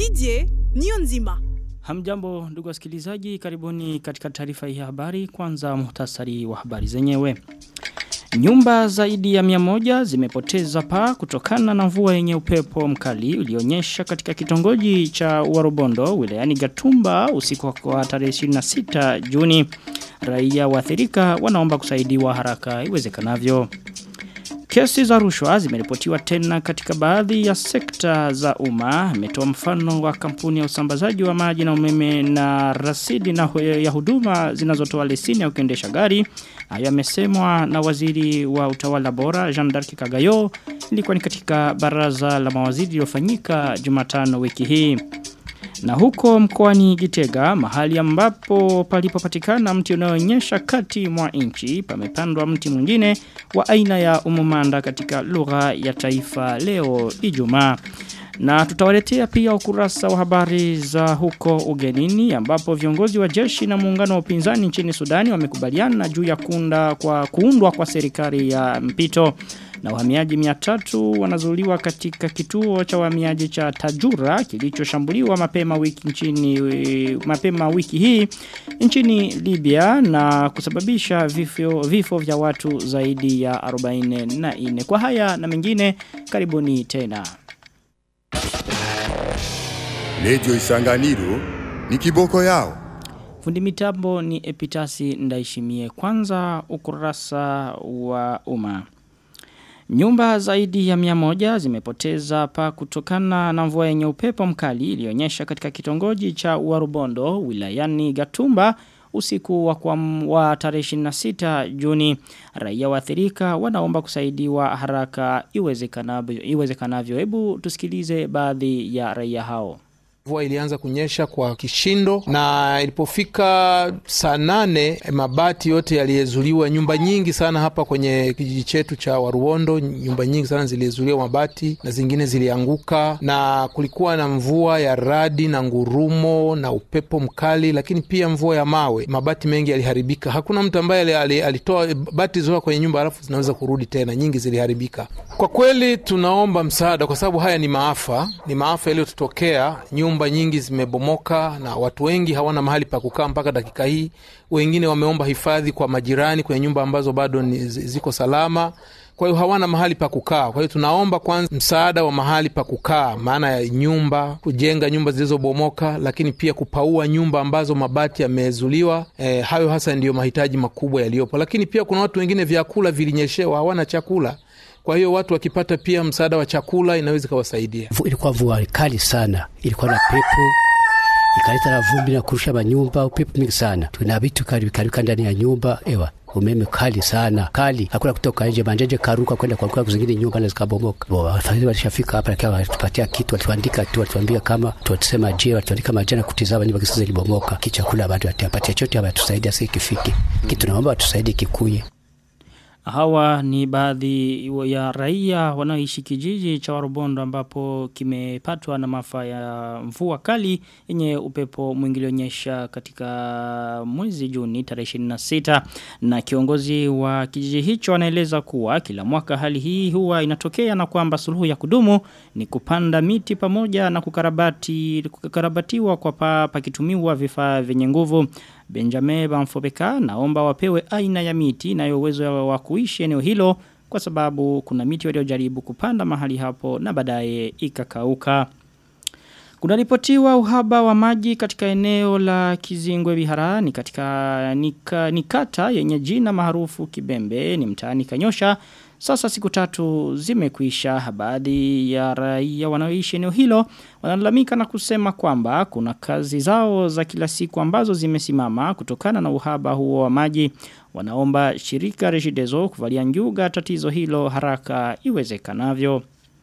Didier Niyonzima. Hamjambo ndugu wasikilizaji, karibuni katika taarifa hii ya habari. Kwanza muhtasari wa habari zenyewe. Nyumba zaidi ya mia moja zimepoteza paa kutokana na mvua yenye upepo mkali ulionyesha katika kitongoji cha Warobondo wilayani Gatumba usiku wa tarehe 26 Juni. Raia waathirika wanaomba kusaidiwa haraka iwezekanavyo. Kesi za rushwa zimeripotiwa tena katika baadhi ya sekta za umma. Ametoa mfano wa kampuni ya usambazaji wa maji na umeme na rasidi na ya huduma zinazotoa leseni ya kuendesha gari. Hayo yamesemwa na waziri wa utawala bora Jean d'Arc Kagayo ilikuwa ni katika baraza la mawaziri lililofanyika Jumatano wiki hii. Na huko mkoani Gitega, mahali ambapo palipopatikana mti unaoonyesha kati mwa nchi, pamepandwa mti mwingine wa aina ya umumanda katika lugha ya taifa leo Ijumaa. Na tutawaletea pia ukurasa wa habari za huko ugenini ambapo viongozi wa jeshi na muungano wa upinzani nchini Sudani wamekubaliana juu ya kuunda kwa kuundwa kwa serikali ya mpito na wahamiaji 300 wanazuliwa katika kituo cha wahamiaji cha Tajura kilichoshambuliwa mapema wiki nchini mapema wiki hii nchini Libya na kusababisha vifo vifo vya watu zaidi ya 44 kwa haya na mengine karibuni tena Radio Isanganiro ni kiboko yao. Fundi mitambo ni Epitasi Ndaishimie kwanza ukurasa wa umma. Nyumba zaidi ya mia moja zimepoteza pa kutokana na mvua yenye upepo mkali ilionyesha katika kitongoji cha Warubondo wilayani Gatumba usiku wa, kwa wa tarehe 26 Juni. Raia waathirika wanaomba kusaidiwa haraka iwezekanavyo. Iwezekanavyo. Hebu tusikilize baadhi ya raia hao. Mvua ilianza kunyesha kwa kishindo na ilipofika saa nane mabati yote yaliyezuliwa. Nyumba nyingi sana hapa kwenye kijiji chetu cha Waruondo, nyumba nyingi sana ziliyezuliwa mabati na zingine zilianguka, na kulikuwa na mvua ya radi na ngurumo na upepo mkali, lakini pia mvua ya mawe. Mabati mengi yaliharibika. Hakuna mtu ambaye alitoa bati zoa kwenye nyumba alafu zinaweza kurudi tena, nyingi ziliharibika. Kwa kweli tunaomba msaada, kwa sababu haya ni maafa, ni maafa yaliyotutokea nyumba nyingi zimebomoka na watu wengi hawana mahali pa kukaa mpaka dakika hii. Wengine wameomba hifadhi kwa majirani kwenye nyumba ambazo bado ni, ziko salama, kwa hiyo hawana mahali pa kukaa. Kwa hiyo tunaomba kwanza msaada wa mahali pa kukaa, maana ya nyumba, kujenga nyumba zilizobomoka, lakini pia kupaua nyumba ambazo mabati yamezuliwa. E, hayo hasa ndiyo mahitaji makubwa yaliyopo, lakini pia kuna watu wengine vyakula vilinyeshewa, hawana chakula kwa hiyo watu wakipata pia msaada wa chakula inaweza ikawasaidia. Ilikuwa mvua kali sana, ilikuwa na pepo ikaleta na vumbi na kurusha manyumba, upepo mingi sana, tuna vitu karibika ndani ya nyumba ewa umeme kali sana kali, hakuna kutoka nje, manjeje karuka kwenda kwa kwa zingine nyumba na zikabomoka. Wafadhili walishafika hapa, lakini walitupatia kitu, walituandika tu, walituambia kama tutasema je, walituandika majana kutizama nyumba kisa zilibomoka, kichakula bado watapatia chochote, hawatusaidia sisi kifiki kitu, tunaomba watusaidie kikuye. Hawa ni baadhi ya raia wanaoishi kijiji cha Warubondo ambapo kimepatwa na maafa ya mvua kali yenye upepo mwingi ulionyesha katika mwezi Juni tarehe 26 na kiongozi wa kijiji hicho anaeleza kuwa kila mwaka hali hii huwa inatokea na kwamba suluhu ya kudumu ni kupanda miti pamoja na kukarabati kukarabatiwa kwa pa pakitumiwa vifaa vyenye nguvu Benjamin Bamfobeka naomba wapewe aina ya miti na uwezo wa kuishi eneo hilo kwa sababu kuna miti waliojaribu kupanda mahali hapo na baadaye ikakauka. Kunaripotiwa uhaba wa maji katika eneo la Kizingwe Bihara ni katika nika, nikata yenye jina maarufu Kibembe ni mtaani Kanyosha sasa siku tatu zimekuisha baadhi ya raia wanaoishi eneo hilo wanalalamika na kusema kwamba kuna kazi zao za kila siku ambazo zimesimama kutokana na uhaba huo wa maji. Wanaomba shirika Regideso kuvalia njuga tatizo hilo haraka iwezekanavyo.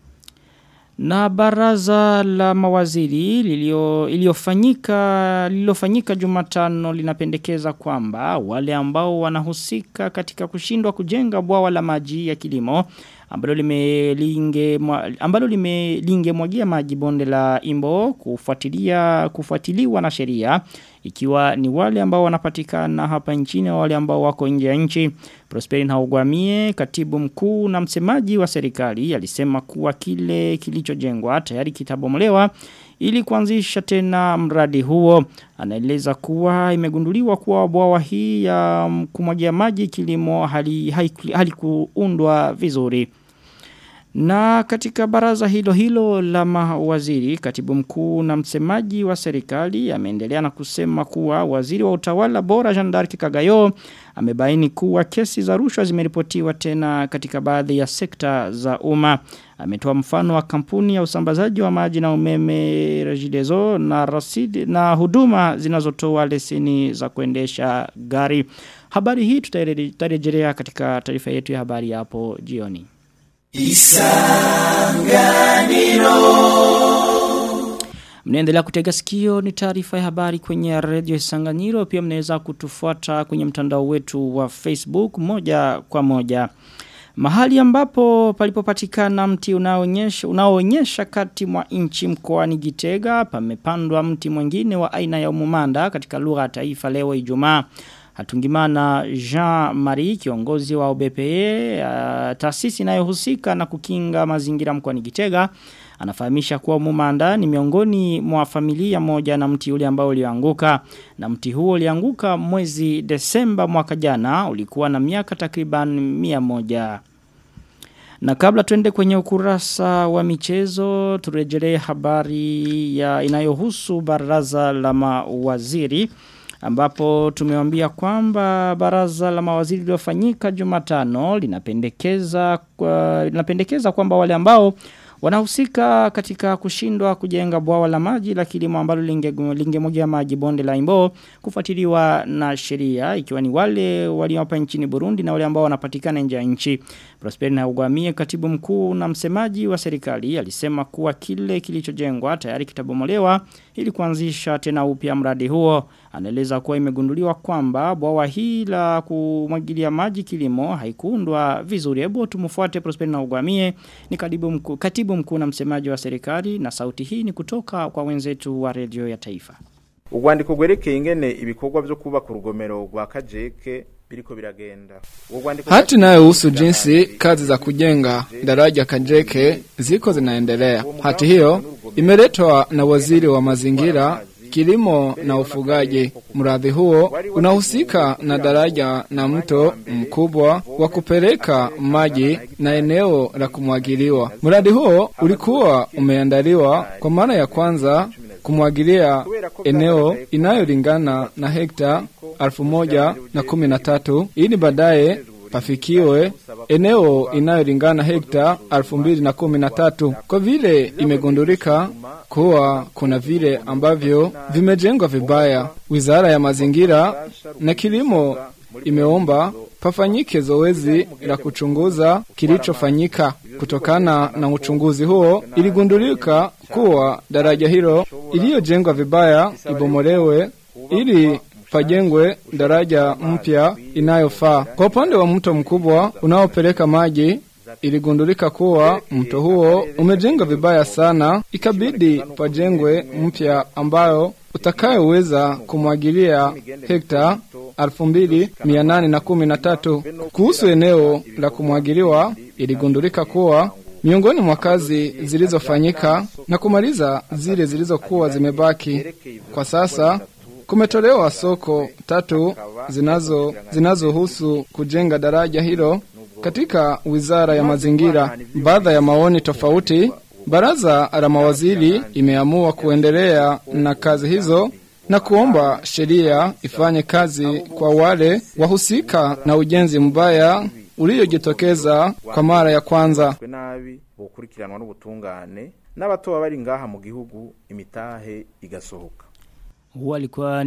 Na baraza la mawaziri iliyofanyika lililofanyika Jumatano linapendekeza kwamba wale ambao wanahusika katika kushindwa kujenga bwawa la maji ya kilimo ambalo limelinge ambalo limelinge mwagia maji bonde la Imbo kufuatilia kufuatiliwa na sheria ikiwa ni wale ambao wanapatikana hapa nchini na wale ambao wako nje ya nchi Prosperin Haugwamie katibu mkuu na msemaji wa serikali alisema kuwa kile kilichojengwa tayari kitabomolewa ili kuanzisha tena mradi huo. Anaeleza kuwa imegunduliwa kuwa bwawa hii ya kumwagia maji kilimo hali halikuundwa hali vizuri. Na katika baraza hilo hilo la mawaziri, katibu mkuu na msemaji wa serikali ameendelea na kusema kuwa waziri wa utawala bora Jean d'Arc Kagayo amebaini kuwa kesi za rushwa zimeripotiwa tena katika baadhi ya sekta za umma. Ametoa mfano wa kampuni ya usambazaji wa maji na umeme Regideso na rasidi na huduma zinazotoa leseni za kuendesha gari. Habari hii tutarejelea katika taarifa yetu ya habari hapo jioni. Isanganiro Mnaendelea kutega sikio ni taarifa ya habari kwenye radio Isanganiro pia mnaweza kutufuata kwenye mtandao wetu wa Facebook moja kwa moja. Mahali ambapo palipopatikana mti unaoonyesha unaoonyesha kati mwa nchi mkoani Gitega pamepandwa mti mwingine wa aina ya umumanda katika lugha ya taifa leo Ijumaa. Hatungimana Jean-Marie kiongozi wa OBPE uh, taasisi inayohusika na kukinga mazingira mkoani Gitega anafahamisha kuwa Mumanda ni miongoni mwa familia moja na mti ule ambao ulianguka na mti huo ulianguka mwezi Desemba mwaka jana ulikuwa na miaka takriban mia moja. Na kabla tuende kwenye ukurasa wa michezo turejelee habari ya inayohusu baraza la mawaziri ambapo tumewambia kwamba baraza la mawaziri lilofanyika Jumatano linapendekeza kwa, linapendekeza kwamba wale ambao wanahusika katika kushindwa kujenga bwawa la maji la kilimo ambalo lingemwagia maji bonde la Imbo kufuatiliwa na sheria ikiwa ni wale waliopa nchini Burundi na wale ambao wanapatikana nje ya nchi. Prosper na Ugwamie katibu mkuu na msemaji wa serikali alisema kuwa kile kilichojengwa tayari kitabomolewa ili kuanzisha tena upya mradi huo. Anaeleza kuwa imegunduliwa kwamba bwawa hii la kumwagilia maji kilimo haikuundwa vizuri. Hebu tumfuate Prosper na Ugwamie ni katibu mkuu katibu mkuu na msemaji wa serikali na sauti hii ni kutoka kwa wenzetu wa redio ya taifa. Urwandiko gwerekeye ingene ibikorwa byo kubaka urugomero rwa Kajeke biriko biragenda. Hati inayohusu jinsi kazi za kujenga daraja Kajeke ziko zinaendelea. Hati hiyo imeletwa na waziri wa mazingira kilimo na ufugaji. Mradi huo unahusika na daraja na mto mkubwa wa kupeleka maji na eneo la kumwagiliwa. Mradi huo ulikuwa umeandaliwa kwa mara ya kwanza kumwagilia eneo inayolingana na hekta alfu moja na kumi na tatu ili baadaye pafikiwe eneo inayolingana hekta alfu mbili na kumi na tatu. Kwa vile imegundulika kuwa kuna vile ambavyo vimejengwa vibaya, wizara ya mazingira na kilimo imeomba pafanyike zoezi la kuchunguza kilichofanyika. Kutokana na uchunguzi huo, iligundulika kuwa daraja hilo iliyojengwa vibaya ibomolewe ili pajengwe daraja mpya inayofaa. Kwa upande wa mto mkubwa unaopeleka maji iligundulika kuwa mto huo umejengwa vibaya sana, ikabidi pajengwe mpya ambayo utakayoweza kumwagilia hekta alfu mbili mia nane na kumi na tatu. Kuhusu eneo la kumwagiliwa, iligundulika kuwa miongoni mwa kazi zilizofanyika na kumaliza zile zilizokuwa zimebaki, kwa sasa kumetolewa soko tatu zinazo zinazohusu kujenga daraja hilo katika wizara ya mazingira. Baada ya maoni tofauti, baraza la mawaziri imeamua kuendelea na kazi hizo na kuomba sheria ifanye kazi kwa wale wahusika na ujenzi mbaya uliojitokeza kwa mara ya kwanza. nabi bukurikiranwa n'ubutungane n'abatoba bari ngaha mu gihugu imitahe igasohoka Huwa alikuwa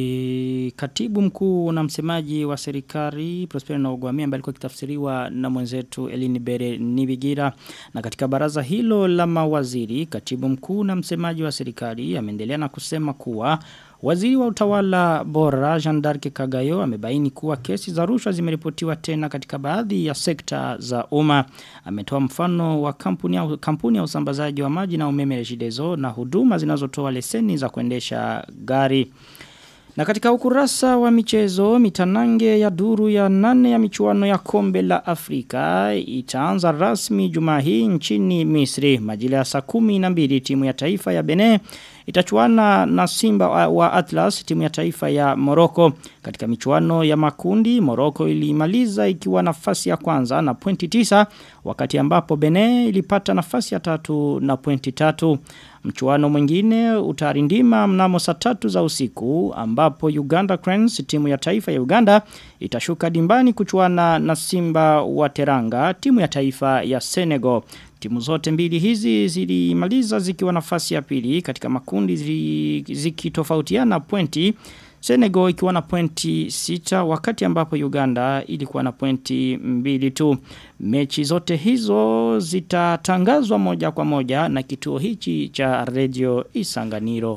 ni katibu mkuu na msemaji wa serikali Prosper na Ogwamia ambaye alikuwa kitafsiriwa na mwenzetu Elini Bere Nibigira na katika baraza hilo la mawaziri katibu mkuu na msemaji wa serikali ameendelea na kusema kuwa Waziri wa utawala bora Jean d'Arc Kagayo amebaini kuwa kesi za rushwa zimeripotiwa tena katika baadhi ya sekta za umma. Ametoa mfano wa kampuni ya, kampuni ya usambazaji wa maji na umeme Regideso na huduma zinazotoa leseni za kuendesha gari. Na katika ukurasa wa michezo, mitanange ya duru ya nane ya michuano ya kombe la Afrika itaanza rasmi juma hii nchini Misri. Majira ya saa kumi na mbili timu ya taifa ya Benin itachuana na Simba wa- wa Atlas timu ya taifa ya Morocco. Katika michuano ya makundi, Morocco ilimaliza ikiwa nafasi ya kwanza na pointi tisa wakati ambapo Benin ilipata nafasi ya tatu na pointi tatu. Mchuano mwingine utarindima mnamo saa tatu za usiku ambapo Uganda Cranes timu ya taifa ya Uganda itashuka dimbani kuchuana na Simba wa Teranga timu ya taifa ya Senegal. Timu zote mbili hizi zilimaliza zikiwa nafasi ya pili katika makundi zili- zikitofautiana pointi Senegal ikiwa na pointi sita wakati ambapo Uganda ilikuwa na pointi mbili tu. Mechi zote hizo zitatangazwa moja kwa moja na kituo hichi cha Radio Isanganiro.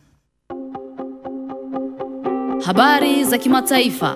Habari za kimataifa.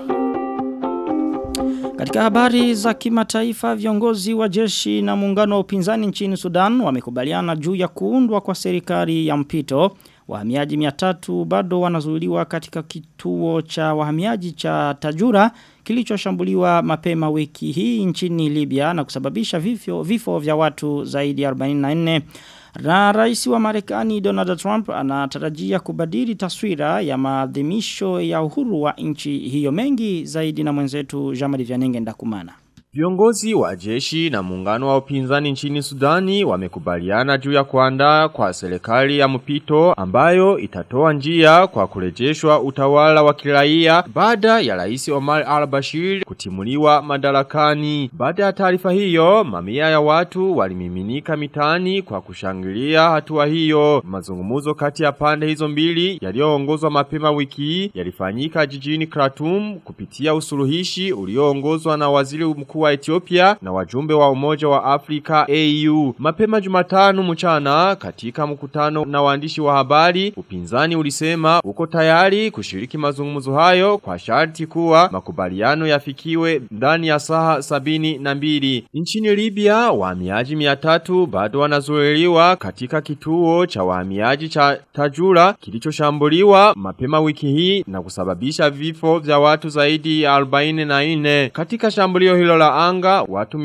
Katika habari za kimataifa viongozi wa jeshi na muungano wa upinzani nchini Sudan wamekubaliana juu ya kuundwa kwa serikali ya mpito. Wahamiaji 300 bado wanazuiliwa katika kituo cha wahamiaji cha Tajura kilichoshambuliwa mapema wiki hii nchini Libya na kusababisha vifo, vifo vya watu zaidi ya 44. Na rais wa Marekani Donald Trump anatarajia kubadili taswira ya maadhimisho ya uhuru wa nchi hiyo mengi zaidi na mwenzetu Jamali Vyanenge Ndakumana. Viongozi wa jeshi na muungano wa upinzani nchini Sudani wamekubaliana juu ya kuandaa kwa serikali ya mpito ambayo itatoa njia kwa kurejeshwa utawala wa kiraia baada ya rais Omar al-Bashir kutimuliwa madarakani. Baada ya taarifa hiyo, mamia ya watu walimiminika mitaani kwa kushangilia hatua hiyo. Mazungumzo kati ya pande hizo mbili yaliyoongozwa mapema wiki hii yalifanyika jijini Khartoum kupitia usuluhishi ulioongozwa na waziri mkuu wa Ethiopia na wajumbe wa Umoja wa Afrika AU. Mapema Jumatano mchana katika mkutano na waandishi wa habari, upinzani ulisema uko tayari kushiriki mazungumzo hayo kwa sharti kuwa makubaliano yafikiwe ndani ya saa sabini na mbili. Nchini Libya, wahamiaji mia tatu bado wanazuiliwa katika kituo cha wahamiaji cha Tajura kilichoshambuliwa mapema wiki hii na kusababisha vifo vya watu zaidi ya 44. Katika shambulio hilo la anga, watu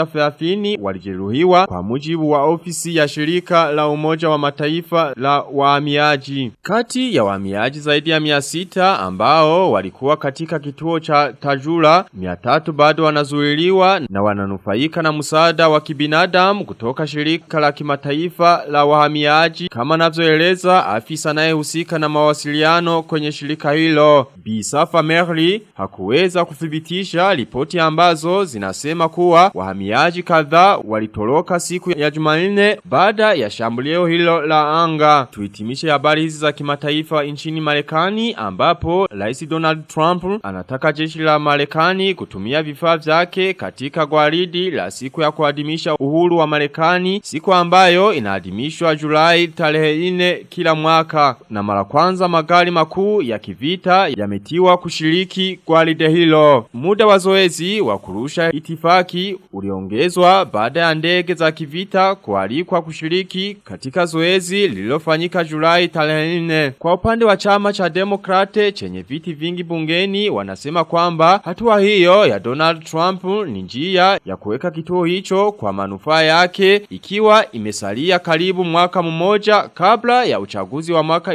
130 walijeruhiwa kwa mujibu wa ofisi ya shirika la umoja wa mataifa la wahamiaji. Kati ya wahamiaji zaidi ya 600 ambao walikuwa katika kituo cha Tajura, 300 bado wanazuiliwa na wananufaika na msaada wa kibinadamu kutoka shirika la kimataifa la wahamiaji kama navyoeleza afisa anayehusika na mawasiliano kwenye shirika hilo. Bisafa Merli hakuweza kuthibitisha ripoti ambazo zinasema kuwa wahamiaji kadhaa walitoroka siku ya Jumanne baada ya shambulio hilo la anga. Tuhitimishe habari hizi za kimataifa nchini Marekani ambapo Rais Donald Trump anataka jeshi la Marekani kutumia vifaa vyake katika gwaridi la siku ya kuadhimisha uhuru wa Marekani, siku ambayo inaadhimishwa Julai tarehe 4 kila mwaka. Na mara kwanza magari makuu ya kivita yametiwa kushiriki gwaride hilo. Muda wa zoezi wa kurusha itifaki uliongezwa baada ya ndege za kivita kualikwa kushiriki katika zoezi lililofanyika Julai tarehe 4. Kwa upande wa chama cha Demokrate chenye viti vingi bungeni wanasema kwamba hatua hiyo ya Donald Trump ni njia ya kuweka kituo hicho kwa manufaa yake ikiwa imesalia karibu mwaka mmoja kabla ya uchaguzi wa mwaka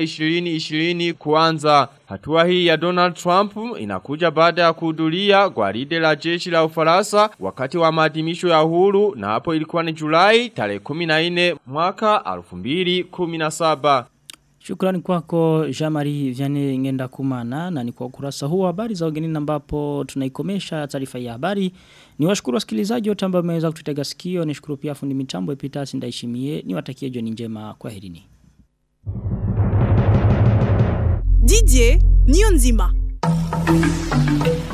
2020 kuanza. Hatua hii ya Donald Trump inakuja baada ya kuhudhuria gwaride la jeshi la Ufaransa wakati wa maadhimisho ya uhuru na hapo ilikuwa ni Julai tarehe 14 mwaka 2017. Shukrani kwako Jamari Vyane Ngenda Kumana na ni kwa ukurasa huu wa habari za ugenini ambapo tunaikomesha taarifa ya habari. Ni washukuru wasikilizaji wote ambao wameweza kututega sikio. Nishukuru pia fundi mitambo Epitasi Ndaishimie. Niwatakie jioni njema. Kwaherini. Didier Nionzima.